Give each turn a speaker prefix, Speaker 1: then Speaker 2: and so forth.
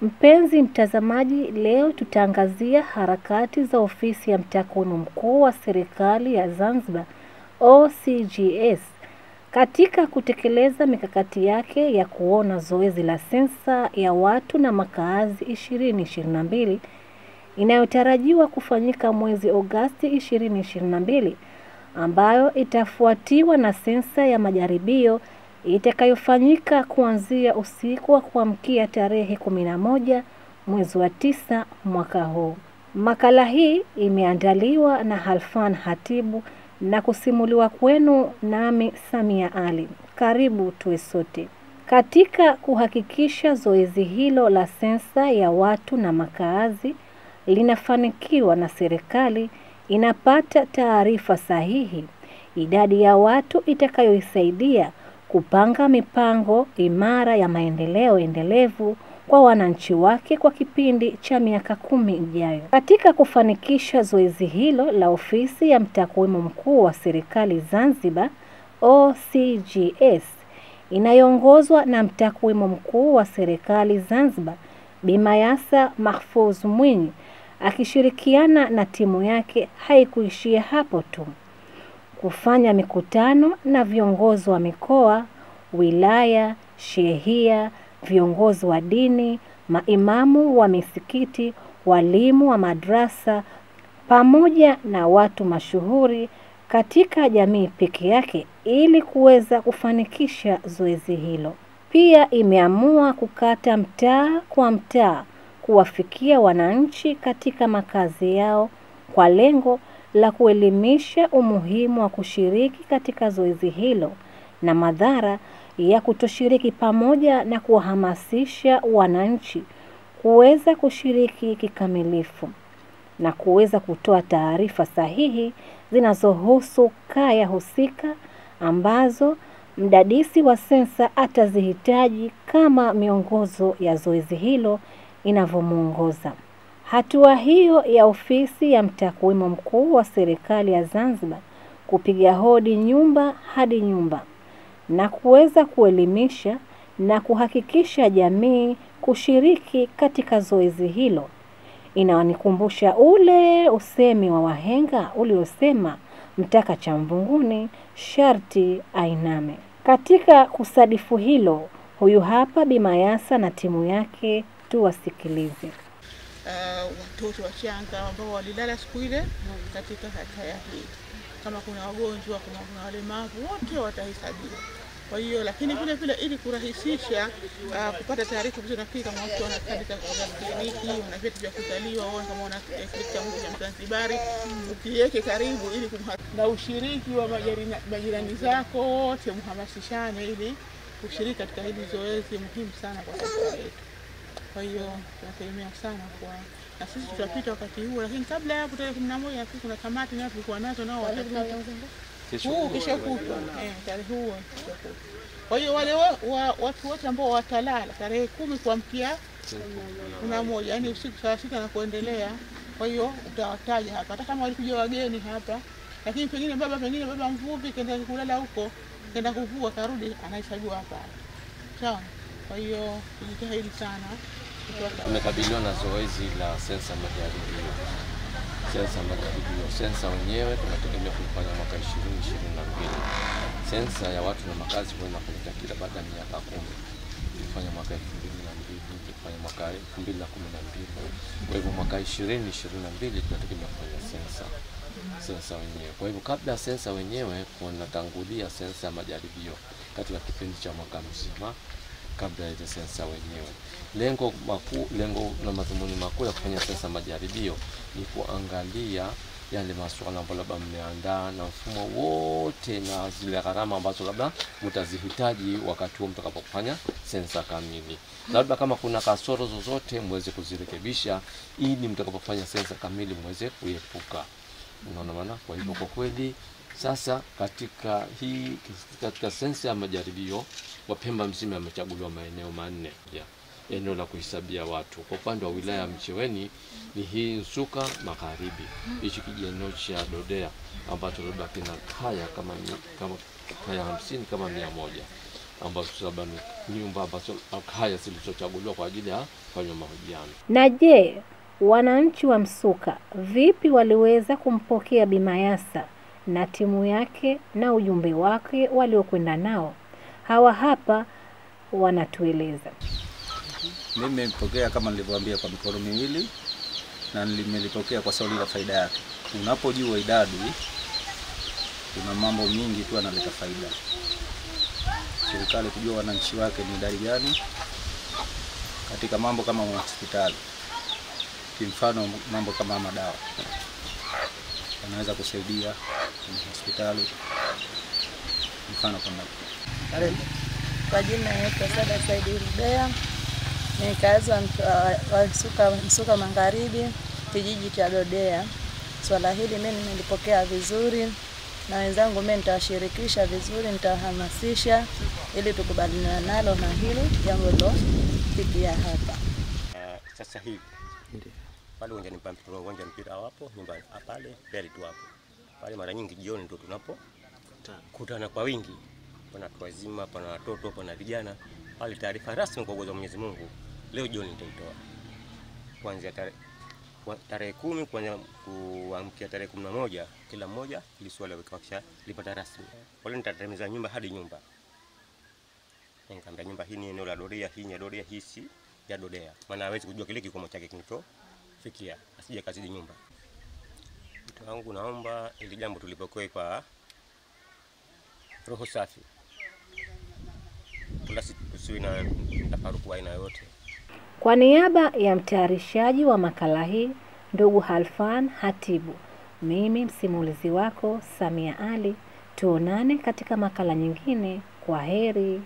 Speaker 1: Mpenzi mtazamaji, leo tutaangazia harakati za ofisi ya mtakwimu mkuu wa serikali ya Zanzibar OCGS katika kutekeleza mikakati yake ya kuona zoezi la sensa ya watu na makaazi 2022 inayotarajiwa kufanyika mwezi Agosti 2022 ambayo itafuatiwa na sensa ya majaribio itakayofanyika kuanzia usiku wa kuamkia tarehe 11 mwezi wa tisa mwaka huu. Makala hii imeandaliwa na Halfan Hatibu na kusimuliwa kwenu nami Samia Ali. Karibu tuwe sote. Katika kuhakikisha zoezi hilo la sensa ya watu na makaazi linafanikiwa na serikali inapata taarifa sahihi, idadi ya watu itakayoisaidia kupanga mipango imara ya maendeleo endelevu kwa wananchi wake kwa kipindi cha miaka kumi ijayo. Katika kufanikisha zoezi hilo la ofisi ya mtakwimu mkuu wa serikali Zanzibar OCGS inayoongozwa na mtakwimu mkuu wa serikali Zanzibar Bi Mayasa Mahfuz Mwinyi akishirikiana na timu yake haikuishia hapo tu kufanya mikutano na viongozi wa mikoa, wilaya, shehia, viongozi wa dini, maimamu wa misikiti, walimu wa madrasa pamoja na watu mashuhuri katika jamii peke yake ili kuweza kufanikisha zoezi hilo. Pia imeamua kukata mtaa kwa mtaa kuwafikia wananchi katika makazi yao kwa lengo la kuelimisha umuhimu wa kushiriki katika zoezi hilo na madhara ya kutoshiriki pamoja na kuwahamasisha wananchi kuweza kushiriki kikamilifu na kuweza kutoa taarifa sahihi zinazohusu kaya husika ambazo mdadisi wa sensa atazihitaji kama miongozo ya zoezi hilo inavyomwongoza. Hatua hiyo ya ofisi ya mtakwimu mkuu wa serikali ya Zanzibar kupiga hodi nyumba hadi nyumba na kuweza kuelimisha na kuhakikisha jamii kushiriki katika zoezi hilo inawanikumbusha ule usemi wa wahenga uliosema mtaka cha mvunguni sharti ainame. Katika kusadifu hilo, huyu hapa Bi Mayasa na timu yake, tuwasikilize.
Speaker 2: uh, watoto wachanga ambao walilala siku ile katika kaya hii. Kama kuna wagonjwa, kama kuna walemavu, wote watahesabiwa. Kwa hiyo lakini vile vile ili kurahisisha uh, kupata taarifa vizuri, nafikiri kama watu wana katika kliniki, wana vyeti vya kuzaliwa, au kama wana eh, kile cha Mungu cha Mzanzibari, ukiweke karibu ili kumha... na ushiriki wa majirani, majirani zako wote mhamasishane ili kushiriki katika hili zoezi muhimu sana kwa taifa letu. Kwa hiyo tunategemea sana kwa na sisi tutapita wakati huo, lakini kabla ya hapo tarehe kumi na moja nafikiri kuna kamati nao tulikuwa nazo nao watapita huu kisha kutwa eh, tarehe huo kesho kutwa. Kwa hiyo wale wa, wa, watu wote ambao watalala tarehe kumi kuamkia kumi na moja yani usiku saa sita na kuendelea. Kwa hiyo utawataja hapa, hata kama walikuja wageni hapa, lakini pengine baba pengine baba mvuvi kenda kulala huko, kenda kuvua karudi, anahesabiwa hapa sawa. Kwa hiyo tujitahidi sana kutoka
Speaker 3: Tumekabiliwa na zoezi la sensa majaribio. Sensa majaribio, sensa wenyewe tunategemea kuifanya mwaka 2022. Sensa ya watu na makazi huwa inafanyika kila baada ya miaka kumi. Tulifanya mwaka 2002, tulifanya mwaka 2012. Kwa hivyo mwaka 2022 tunategemea kufanya sensa sensa wenyewe. Kwa hivyo kabla ya sensa wenyewe kunatangulia sensa ya majaribio katika kipindi cha mwaka mzima kabla ya ile sensa wenyewe. Lengo makuu, lengo na madhumuni makuu ya kufanya sensa majaribio ni kuangalia yale masuala ambayo labda mmeandaa na mfumo wote na zile gharama ambazo labda mtazihitaji wakati huo mtakapofanya sensa kamili. Labda kama kuna kasoro zozote mweze kuzirekebisha ili mtakapofanya sensa kamili mweze kuepuka. Unaona maana? Kwa hivyo kwa kweli sasa katika hii katika sensa ya majaribio Wapemba mzima yamechaguliwa maeneo manne ya eneo la kuhesabia watu. Kwa upande wa wilaya ya Mcheweni ni hii Nsuka Magharibi, hichi kijieneo cha Dodea ambacho labda kina kaya kama mi- kama kaya hamsini kama mia moja. ambazo labda ni nyumba ambazo kaya zilizochaguliwa kwa ajili ya kufanywa mahojiano.
Speaker 1: Na je, wananchi wa Msuka vipi waliweza kumpokea Bi Mayasa na timu yake na ujumbe wake waliokwenda nao? Hawa hapa wanatueleza.
Speaker 4: Mimi nimepokea kama nilivyoambia kwa mikono miwili na nimelipokea kwa sababu la faida yake. Unapojua idadi, kuna mambo mingi tu analeta faida. Serikali kujua wananchi wake ni idadi gani katika mambo kama hospitali, kimfano mambo kama madawa wanaweza kusaidia kwenye hospitali, mfano kama
Speaker 5: Kwa jina naitwa Sada Saidi Rubea, ni mkazi wa Mtu- wa Msuka, Msuka Magharibi, kijiji cha Dodea. Swala hili mimi nimelipokea vizuri na wenzangu, mimi nitawashirikisha vizuri, nitawahamasisha ili tukubaliana nalo na hili jambo lilofikia hapa.
Speaker 6: Eh, sasa hivi pale uwanjani pa mpira, uwanja mpira wapo nyumbani ah, pale mbele tu hapo pale, mara nyingi jioni ndio tunapo kutana kwa wingi, pana watu wazima, pana watoto, pana vijana pale. Taarifa rasmi kwa uwezo wa Mwenyezi Mungu leo jioni nitaitoa kuanzia tarehe kwa- tarehe kumi kuanzia kuamkia tarehe kumi na moja kila mmoja ili swala wakisha lipata rasmi. Wale nitatemeza nyumba hadi nyumba Nikamwambia nyumba hii ni eneo la doria, hii ni ya doria, hii si ya doria. Maana hawezi kujua kile kikomo chake kinachofikia, asije kazidi nyumba. Mtu wangu, naomba ili jambo tulipokoe kwa roho safi, wala si- tusiwe na mtafaruku wa aina yoyote.
Speaker 1: Kwa niaba ya mtayarishaji wa makala hii ndugu Halfan Hatibu, mimi msimulizi wako Samia Ali, tuonane katika makala nyingine. Kwa heri.